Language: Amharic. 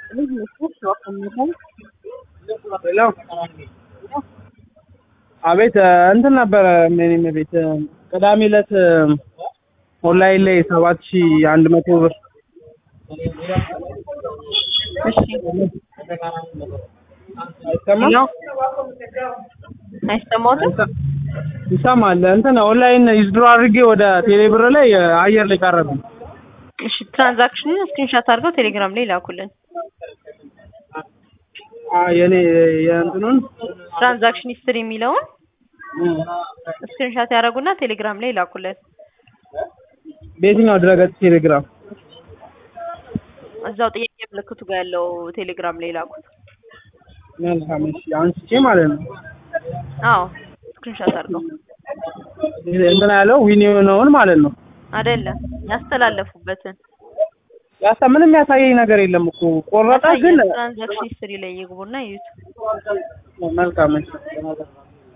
ሄሎ አቤት እንትን ነበረ ምን ቤት ቅዳሜ ዕለት ኦንላይን ላይ ሰባት ሺህ አንድ መቶ ብር እሺ አይሰማም? አይሰማዎትም? ይሰማል። እንትን ኦንላይን ዊዝድሮ አድርጌ ወደ ቴሌ ብር ላይ አየር ላይ ቀረብኝ። እሺ ትራንዛክሽኑን ስክሪንሻት አድርገው ቴሌግራም ላይ ላኩልን። አ የኔ የእንትኑን ትራንዛክሽን ሂስትሪ የሚለውን ስክሪንሻት ያደረጉና ቴሌግራም ላይ ላኩልን። በየትኛው ድረገጽ ቴሌግራም? እዛው ጥያቄ ምልክቱ ጋር ያለው ቴሌግራም ላይ ላኩት። መልካም እሺ፣ አንስቼ ማለት ነው አዎ ስክሪንሻት አድርገው እንትን ያለው ዊን የሆነውን ማለት ነው። አይደለም ያስተላለፉበትን ያሳ ምንም ያሳየኝ ነገር የለም እኮ ቆረጠ፣ ግን ትራንዛክሽን ሂስትሪ ላይ ይግቡና ይዩት። መልካም እሺ